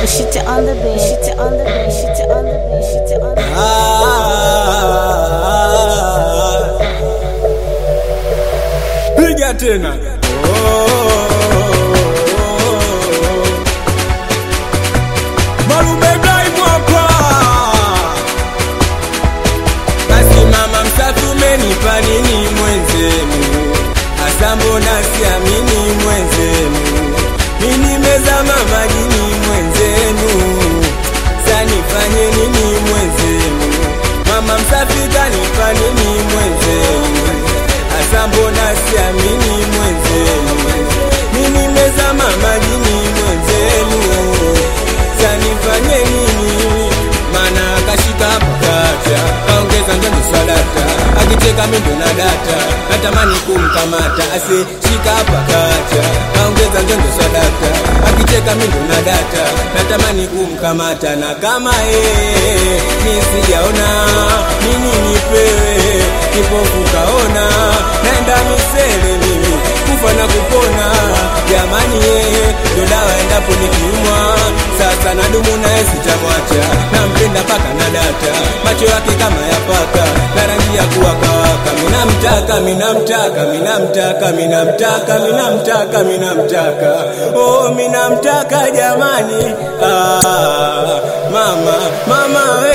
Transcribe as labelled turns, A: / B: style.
A: Shit on the bed. Shit on the bed. Shit on the bed. Shit on the bed.
B: Ah, piga tena Marubedai mwapa basi mama msafi umenipa nini mwenzenu hasa mbona siamini mwenzenu mini mezama majini mwenzenu sanifanye nini mwenzenu mama msafi kanipa nini mwenzenu hasa mbona siamini mwenzenu mini mezama majini mwenzenu sanifanye nini mana akashika pakacha kaongeza njongo swadata akicheka mindo na data natamani kumkamata ase shika pakacha kaongeza njongo swadata akicheka mindo na data natamani kumkamata na kama ee mi sijaona nini nipewe kipofu kaona naenda misele mimi kufa na kupona jamani yeye ndo dawa endapo nikiumwa sasa nadumu naye sitamwacha nampenda paka na data macho yake kama ya paka na rangi ya kuwakawaka minamtaka minamtaka minamtaka minamtaka minamtaka minamtaka oh minamtaka jamani ah, mama mama